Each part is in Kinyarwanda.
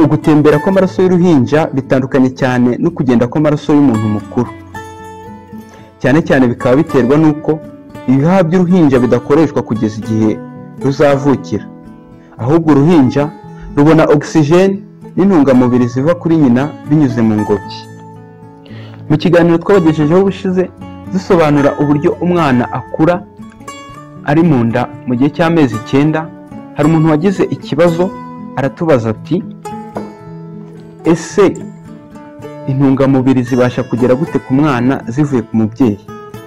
Ugutembera kw'amaraso y'uruhinja bitandukanye cyane no kugenda kw'amaraso y'umuntu mukuru cyane cyane bikaba biterwa n'uko ibihaha by'uruhinja bidakoreshwa kugeza igihe ruzavukira ahubwo uruhinja rubona ogisijeni n'intungamubiri ziva kuri nyina binyuze mu ngobyi mu kiganiro twabagejejeho ubushize dusobanura uburyo umwana akura ari mu nda mu gihe cy'amezi icyenda hari umuntu wagize ikibazo aratubaza ati ese intungamubiri zibasha kugera gute ku mwana zivuye ku mubyeyi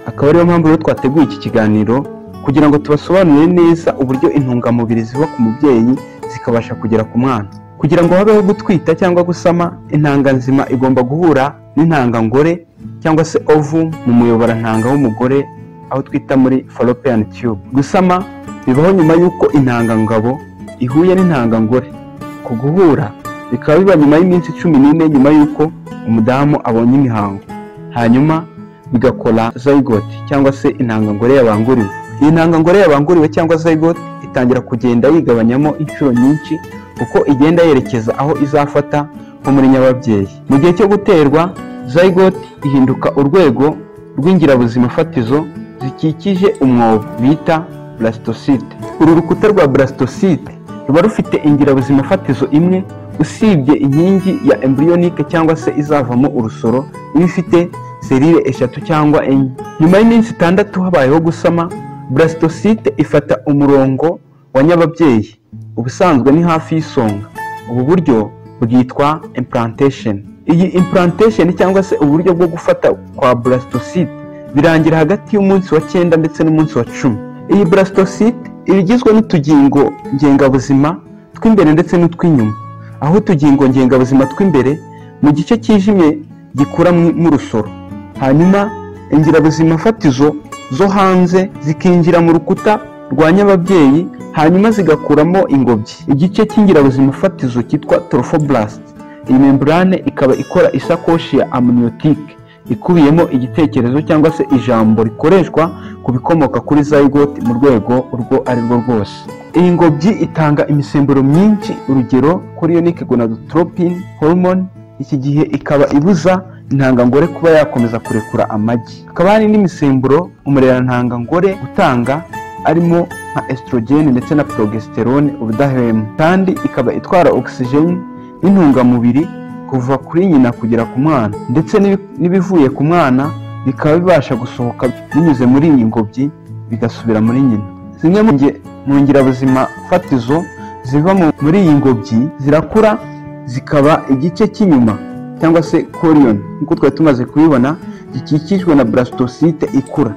akaba ariyo mpamvu rero twateguye iki kiganiro kugira ngo tubasobanurire neza uburyo intungamubiri ziva ku mubyeyi zikabasha kugera ku mwana kugira ngo habeho gutwita cyangwa gusama intanga nzima igomba guhura n'intangangore cyangwa se ovu mu muyoborantanga w'umugore aho twita muri fallopian tube gusama bibaho nyuma y'uko intangangabo ihuye n'intangangore ku guhura bikaba biba nyuma y'iminsi cumi n'ine nyuma y'uko umudamu abonye imihango hanyuma bigakora zygote cyangwa se intangangore yabanguriwe iyi ntangangore yabanguriwe cyangwa zygote itangira kugenda yigabanyamo inshuro nyinshi kuko igenda yerekeza aho izafata nko muri nyababyeyi mu gihe cyo guterwa zygote ihinduka urwego rw'ingirabuzima fatizo zikikije umwobo bita burasitosite uru rukuta rwa burasitosite ruba rufite ingirabuzima fatizo imwe usibye inkingi ya embriyonike cyangwa se izavamo urusoro iba ifite serire eshatu cyangwa enye nyuma y'iminsi itandatu habayeho gusama burasitosite ifata umurongo wa nyababyeyi ubusanzwe ni hafi y'isonga ubu buryo bwitwa implantation iyi implantation cyangwa se uburyo bwo gufata kwa burasitosite birangira hagati y'umunsi wa cyenda ndetse n'umunsi wa cumi iyi burasitosite iba igizwe n'utugingo ngengabuzima tw'imbere ndetse n'utw'inyuma aho utugingo ngengabuzima tw'imbere mu gice cyijimye gikura mu rusoro hanyuma ingirabuzima fatizo zo hanze zikinjira mu rukuta rwa nyababyeyi hanyuma zigakuramo ingobyi igice cy'ingirabuzima fatizo cyitwa torofoburasite iyi membrane ikaba ikora isakoshi ya amuniyotike ikubiyemo igitekerezo cyangwa se ijambo rikoreshwa ku bikomoka kuri zygote mu rwego urwo ari rwo rwose iyi ngobyi itanga imisemburo myinshi urugero kuri yo gonadotropin hormone iki gihe ikaba ibuza intangangore kuba yakomeza kurekura amagi hakaba hari n'imisemburo umurerantangangore utanga arimo nka estrogene ndetse na progesterone ubudahwema kandi ikaba itwara ogisijeni n'intungamubiri kuva kuri nyina kugera ku mwana ndetse n'ibivuye ku mwana bikaba bibasha gusohoka binyuze muri iyi ngobyi bigasubira muri nyina zimwe mu ngirabuzima fatizo ziva muri iyi ngobyi zirakura zikaba igice cy'inyuma cyangwa se koriyoni nk'uko twari tumaze kubibona gikikijwe na burasitosite ikura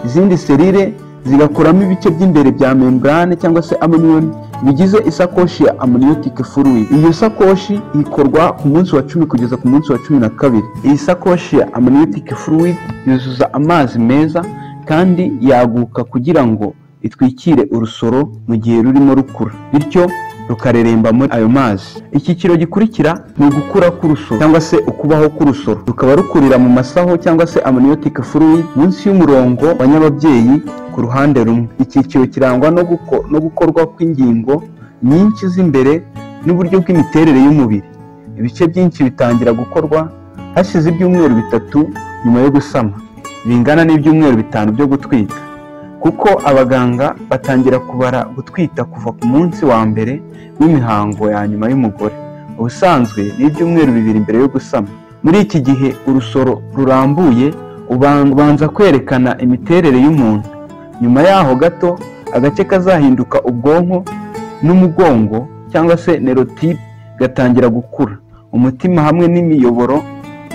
izindi serire zigakuramo ibice by'imbere bya membrane cyangwa se amuniyoni bigize isakoshi ya amuniyotike furuwi iyo sakoshi ikorwa ku munsi wa cumi kugeza ku munsi wa cumi na kabiri iyi sakoshi ya amuniyotike furuwi yuzuza amazi meza kandi yaguka kugira ngo itwikire urusoro mu gihe rurimo rukura bityo rukareremba muri ayo mazi icyiciro gikurikira ni ugukura k'urusoro cyangwa se ukubaho k'urusoro rukaba rukurira mu masaho cyangwa se amuniyotike furuwi munsi y'umurongo wa nyababyeyi ku ruhande rumwe icyiciro kirangwa no gukorwa kw'ingingo nyinshi z'imbere n'uburyo bw'imiterere y'umubiri ibice byinshi bitangira gukorwa hashize ibyumweru bitatu nyuma yo gusama bingana n'ibyumweru bitanu byo gutwita kuko abaganga batangira kubara gutwita kuva ku munsi wa mbere w'imihango ya nyuma y'umugore ubusanzwe ni ibyumweru bibiri mbere yo gusama muri iki gihe urusoro rurambuye ubanza kwerekana imiterere y'umuntu nyuma yaho gato agace kazahinduka ubwonko n'umugongo cyangwa se nerotipe gatangira gukura umutima hamwe n'imiyoboro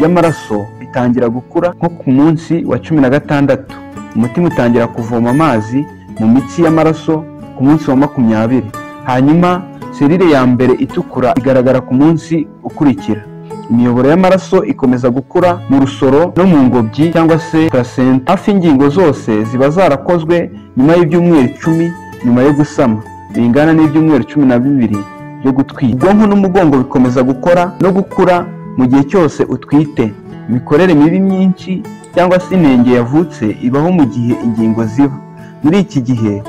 y'amaraso bitangira gukura nko ku munsi wa cumi na gatandatu umutima utangira kuvoma amazi mu mitsi y'amaraso ku munsi wa makumyabiri hanyuma serire ya mbere itukura igaragara ku munsi ukurikira imiyoboro y'amaraso ikomeza gukura mu rusoro no mu ngobyi cyangwa se placenta hafi ingingo zose ziba zarakozwe nyuma y'ibyumweru icumi nyuma yo gusama bingana n'ibyumweru cumi na bibiri byo gutwita ubwonko n'umugongo bikomeza gukora no gukura mu gihe cyose utwite imikorere mibi myinshi cyangwa se inenge yavutse ibaho mu gihe ingingo ziba muri iki gihe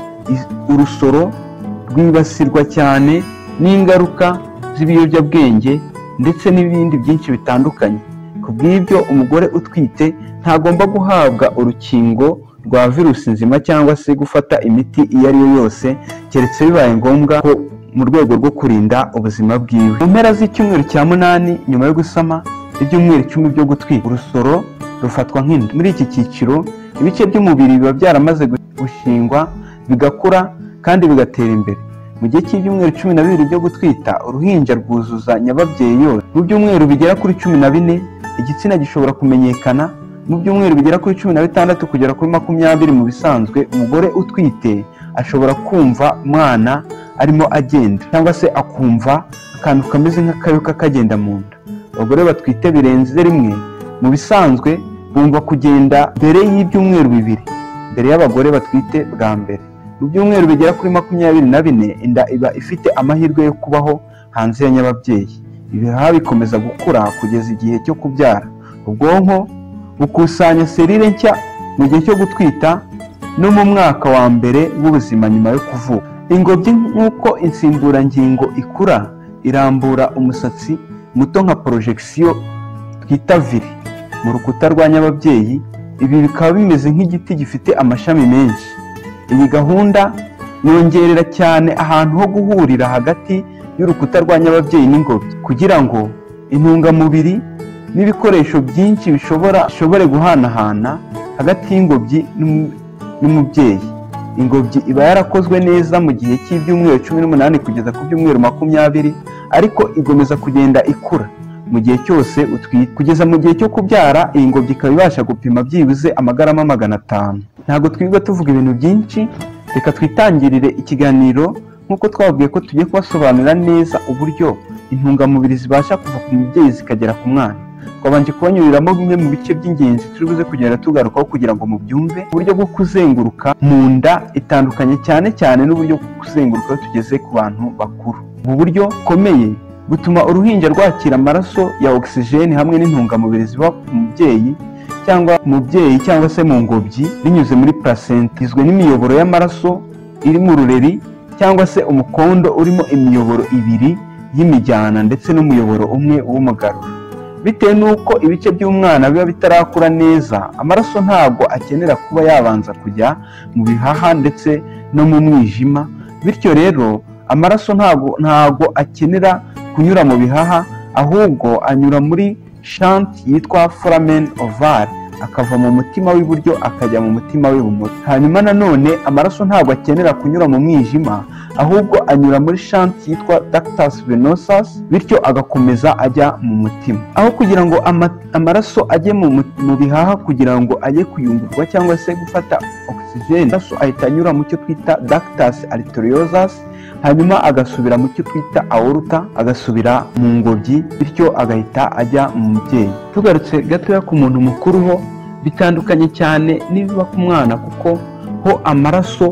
urusoro rwibasirwa cyane n'ingaruka z'ibiyobyabwenge ndetse n'ibindi byinshi bitandukanye ku bw'ibyo umugore utwite ntagomba guhabwa urukingo rwa virusi nzima cyangwa se gufata imiti iyo ari yo yose keretse bibaye ngombwa ko mu rwego rwo kurinda ubuzima bwiwe mu mpera z'icyumweru cya munani nyuma yo gusama ibyumweru icumi byo gutwita urusoro rufatwa nk'inda muri iki cyiciro ibice by'umubiri biba byaramaze gushingwa bigakura kandi bigatera imbere mu gihe cy'ibyumweru cumi na bibiri byo gutwita uruhinja rwuzuza nyababyeyi yose mu byumweru bigera kuri cumi na bine igitsina gishobora kumenyekana mu byumweru bigera kuri cumi na bitandatu kugera kuri makumyabiri mu bisanzwe umugore utwite ashobora kumva umwana arimo agenda cyangwa se akumva akantu kameze nk'akayoka kagenda mu nda abagore batwite birenze rimwe mu bisanzwe bumva kugenda mbere y'ibyumweru bibiri mbere y'abagore batwite bwa mbere mu byumweru bigera kuri makumyabiri na bine inda iba ifite amahirwe yo kubaho hanze ya nyababyeyi ibihaha bikomeza gukura kugeza igihe cyo kubyara ubwonko bukusanya serire nshya mu gihe cyo gutwita no mu mwaka wa mbere w'ubuzima nyuma yo kuvuka ingobyi nk'uko insimburangingo ikura irambura umusatsi muto nka porojegisiyo twita viri mu rukuta rwa nyababyeyi ibi bikaba bimeze nk'igiti gifite amashami menshi iyi gahunda yongerera cyane ahantu ho guhurira hagati y'urukuta rwa nyababyeyi n'ingobyi kugira ngo intungamubiri n'ibikoresho byinshi bishobora bishobore guhanahana hagati y'ingobyi n'umu- n'umubyeyi ingobyi iba yarakozwe neza mu gihe cy'ibyumweru cumi n'umunani kugeza ku byumweru makumyabiri ariko igomeza kugenda ikura mu gihe cyose utwite kugeza mu gihe cyo kubyara iyi ngobyi ikaba ibasha gupima byibuze amagarama magana atanu ntabwo twirirwa tuvuga ibintu byinshi reka twitangirire ikiganiro nk'uko twababwiye ko tugiye kubasobanurira neza uburyo intungamubiri zibasha kuva ku mubyeyi zikagera ku mwana twabanje kubanyuriramo bimwe mu bice by'ingenzi turi buze kugenda tugarukaho kugira ngo mubyumve uburyo bwo kuzenguruka mu nda itandukanye cyane cyane n'uburyo bwo kuzenguruka iyo tugeze ku bantu bakuru ubu buryo bukomeye butuma uruhinja rwakira amaraso ya ogisijeni hamwe n'intungamubiri ziva ku mubyeyi cyangwa ku mubyeyi cyangwa se mu ngobyi binyuze muri placenta igizwe n'imiyoboro y'amaraso iri mu rureri cyangwa se umukondo urimo imiyoboro ibiri y'imijyana ndetse n'umuyoboro umwe w'umugarura bitewe n'uko ibice by'umwana biba bitarakura neza amaraso ntabwo akenera kuba yabanza kujya mu bihaha ndetse no mu mwijima bityo rero amaraso ntabwo ntabwo akenera kunyura mu bihaha ahubwo anyura muri shanti yitwa foramen ovale akava mu mutima w'iburyo akajya mu mutima w'ibumoso hanyuma nanone amaraso ntabwo akenera kunyura mu mwijima ahubwo anyura muri shanti yitwa ductus venosus bityo agakomeza ajya mu mutima aho kugira ngo ama- amaraso ajye mu mu- mu bihaha kugira ngo ajye kuyungurwa cyangwa se gufata oxygen amaraso ahita anyura mu cyo twita ductus arteriosus hanyuma agasubira mu cyo twita aorta agasubira mu ngobyi bityo agahita ajya mu mubyeyi tugarutse gatoya ku muntu mukuru ho bitandukanye cyane n'ibiba ku mwana kuko ho amaraso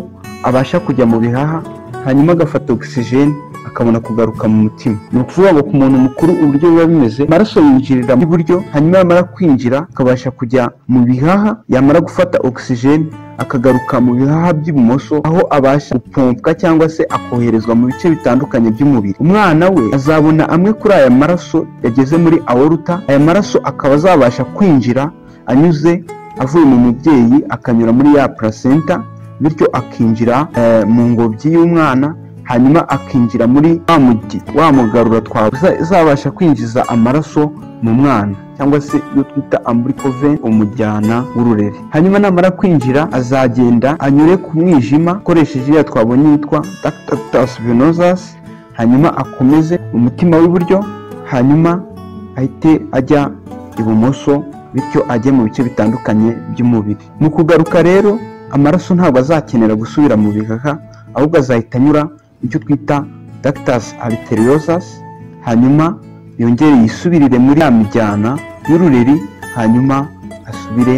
abasha kujya mu bihaha hanyuma agafata ogisijeni akabona kugaruka mu mutima ni ukuvuga ngo ku muntu mukuru uburyo biba bimeze amaraso yinjirira mu iburyo hanyuma yamara kwinjira akabasha kujya mu bihaha yamara gufata ogisijeni akagaruka mu bihaha by'ibumoso aho abasha gupompwa cyangwa se akoherezwa mu bice bitandukanye by'umubiri umwana we azabona amwe kuri aya maraso yageze muri aworuta aya maraso akaba azabasha kwinjira anyuze avuye mu mubyeyi akanyura muri ya placenta bityo akinjira eh, mu ngobyi y'umwana hanyuma akinjira muri wa mugi wa mugarura twavuze uzabasha kwinjiza amaraso mu mwana cyangwa se iyo twita amburikove umujyana w'ururere hanyuma namara kwinjira azagenda anyure ku mwijima akoresheje iriya twabonye yitwa ductus venosus hanyuma akomeze umutima w'iburyo hanyuma ahite ajya ibumoso bityo ajye mu bice bitandukanye by'umubiri mu kugaruka rero amaraso ntabwo azakenera gusubira mu bihaha ahubwo azahita anyura mu cyo twita ductus arteriosus hanyuma yongere yisubirire muri ya mijyana y'urureri hanyuma asubire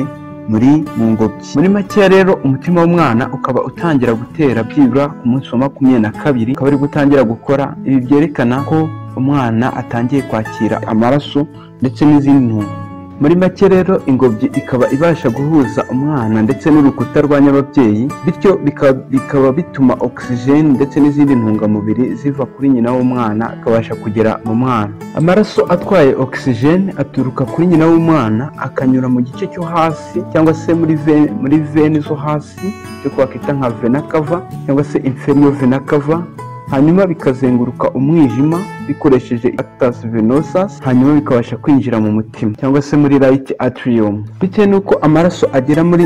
muri mu ngobyi muri make rero umutima w'umwana ukaba utangira gutera byibura ku munsi wa makumyabiri na kabiri ukaba ari gutangira gukora ibi byerekana ko umwana atangiye kwakira amaraso ndetse n'izindi ntungamubiri muri make rero ingobyi ikaba ibasha guhuza umwana ndetse n'urukuta rwa nyababyeyi bityo bika- bikaba bituma ogisijeni ndetse n'izindi ntungamubiri ziva kuri nyina w'umwana akabasha kugera mu mwana amaraso atwaye ogisijeni aturuka kuri nyina w'umwana akanyura mu gice cyo hasi cyangwa se muri ve- muri veni zo hasi cyo twakita nka vena kava cyangwa se inferior vena kava hanyuma bikazenguruka umwijima bikoresheje actus venosas hanyuma bikabasha kwinjira mu mutima cyangwa se muri right atrium bitewe n'uko amaraso agera muri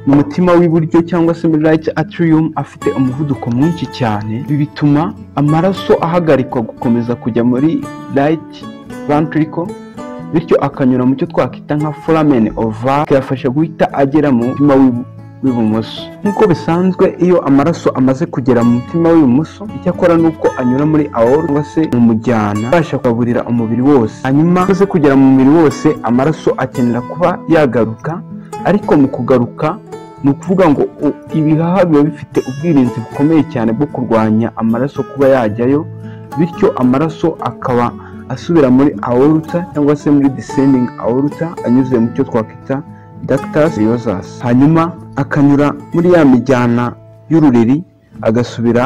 mu mutima w'iburyo cyangwa se muri right atrium afite umuvuduko mwinshi cyane ibi bituma amaraso ahagarikwa gukomeza kujya muri right ventricle bityo akanyura mu cyo twakita nka foramen oval kiyafasha guhita agera mu mutima w'ibu- w'ibumoso nk'uko bisanzwe iyo amaraso amaze kugera mu mutima w'ibumoso icyo akora ni uko anyura muri aor cyangwa se mu mujyana abasha kugaburira umubiri wose hanyuma amaze kugera mu mubiri wose amaraso akenera kuba yagaruka ariko mu kugaruka ni ukuvuga ngo u- ibihaha biba bifite ubwirinzi bukomeye cyane bwo kurwanya amaraso kuba yajyayo bityo amaraso akaba asubira muri aorta cyangwa se muri descending aorta anyuze mu cyo twakwita ductus seriosus hanyuma akanyura muri ya mijyana y'ururiri agasubira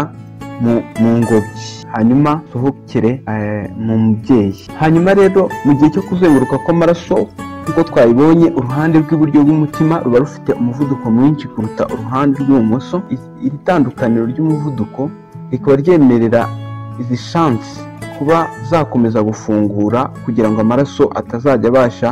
mu, mu ngobyi hanyuma sohokere eh, mu mubyeyi hanyuma rero mu gihe cyo kuzenguruka kw'amaraso nk'uko twabibonye uruhande rw'iburyo rw'umutima ruba rufite umuvuduko mwinshi kuruta uruhande rw'ibumoso I- iri tandukaniro ry'umuvuduko rikaba ryemerera izi shansi kuba zakomeza gufungura kugira ngo amaraso atazajya abasha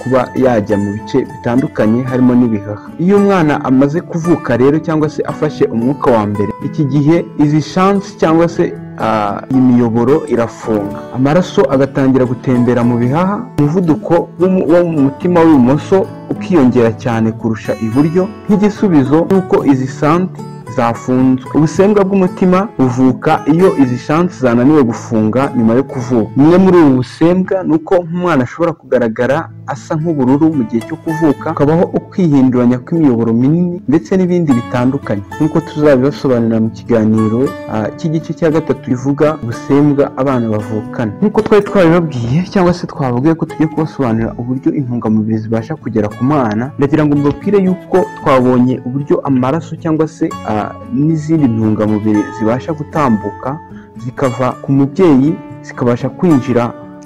kuba yajya mu bice bitandukanye harimo n'ibihaha iyo umwana amaze kuvuka rero cyangwa se afashe umwuka wa mbere iki gihe izi shansi cyangwa se ah, iyi miyoboro irafunga amaraso agatangira gutembera mu bihaha umuvuduko w'umu- wo mu mutima w'ibumoso ukiyongera cyane kurusha iburyo nk'igisubizo nuko izi santi zafunzwe ubusembwa bw'umutima buvuka iyo izi shansi zananiwe gufunga nyuma yo kuvuka bumwe muri ubu busembwa ni uko nk'umwana ashobora kugaragara asa nk'ubururu mu gihe cyo kuvuka hakabaho ukwihinduranya kw'imiyoboro minini ndetse n'ibindi bitandukanye nk'uko tuzabibasobanurira mu kiganiro ah, cy'igice cya gatatu rivuga ubusembwa abana bavukana nk'uko twari twabibabwiye cyangwa se twababwiye ko tujya kubasobanurira uburyo intungamubiri zibasha kugera ku mwana ndagira ngo mbabwire yuko twabonye uburyo amaraso cyangwa se ah, n'izindi ntungamubiri zibasha gutambuka zikava ku mubyeyi zikabasha kwinjira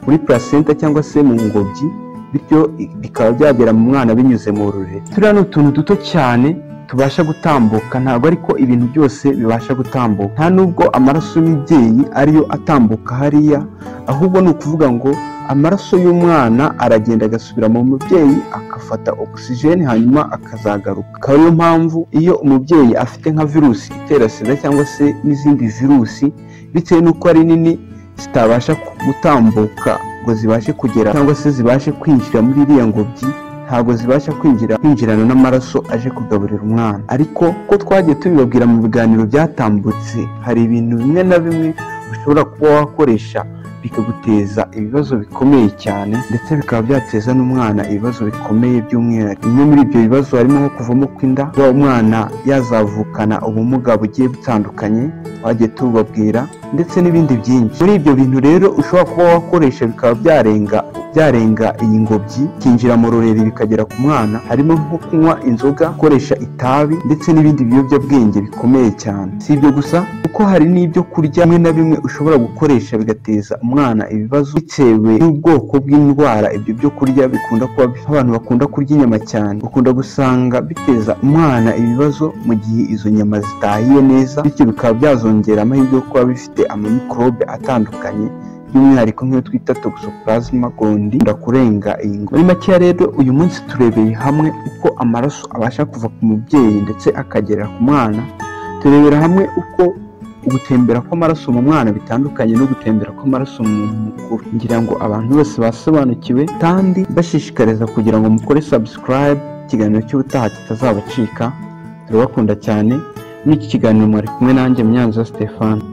muri placenta cyangwa se mu ngobyi bityo i- bikaba byagera mu mwana binyuze mu rurere turiya ni utuntu duto cyane tubasha gutambuka ntabwo ariko ibintu byose bibasha gutambuka nta nubwo amaraso y'umubyeyi ariyo atambuka hariya ahubwo ni ukuvuga ngo amaraso y'umwana aragenda agasubira mu mubyeyi agafata ogisijeni hanyuma akazagaruka akaba ariyo mpamvu iyo umubyeyi afite nka virusi itera sida cyangwa se n'izindi virusi bitewe n'uko ari nini zitabasha ku- gutambuka ngo zibashe kugera cyangwa se zibashe kwinjira muri iriya ngobyi ntabwo zibasha kwinjira kwinjirana n'amaraso aje kugaburira umwana ariko ko twagiye tubibabwira mu biganiro byatambutse hari ibintu bimwe na bimwe ushobora kuba wakoresha bikaguteza ibibazo bikomeye cyane ndetse bikaba byateza n'umwana ibibazo bikomeye by'umwihariko bimwe muri ibyo bibazo harimo nko kuvamo kw'inda kuba umwana yazavukana ubumuga bugiye butandukanye twagiye tubabwira ndetse n'ibindi byinshi muri ibyo bintu rero ushobora kuba wakoresha bikaba byarenga byarenga iyi ngobyi kinjira mu rurere bikagera ku mwana harimo nko kunywa inzoga gukoresha itabi ndetse n'ibindi biyobyabwenge bikomeye cyane si ibyo gusa kuko hari n'ibyo kurya bimwe na bimwe ushobora gukoresha bigateza umwana ibibazo bitewe n'ubwoko bw'indwara ibyo byo kurya bikunda kuba bifite abantu bakunda kurya inyama cyane bakunda gusanga biteza umwana ibibazo mu gihe izo nyama zitahiye neza bityo bikaba byazongera amahirwe yo kuba bifite amamikorobe atandukanye by'umwihariko nk'iyo twita toxoplasma gondii ikunda kurenga iyi ngo muri makeya rero uyu munsi turebeye hamwe uko amaraso abasha kuva ku mubyeyi ndetse akagera ku mwana turebera hamwe uko ugutembera kw'amaraso mu mwana bitandukanye no gutembera kw'amaraso mu muntu mukuru ngira ngo abantu bose basobanukiwe kandi bashishikariza kugira ngo mukore subscribe ikiganiro cy'ubutaha kitazabacika turabakunda cyane muri iki kiganiro mwari kumwe nanjye myanza Stéphane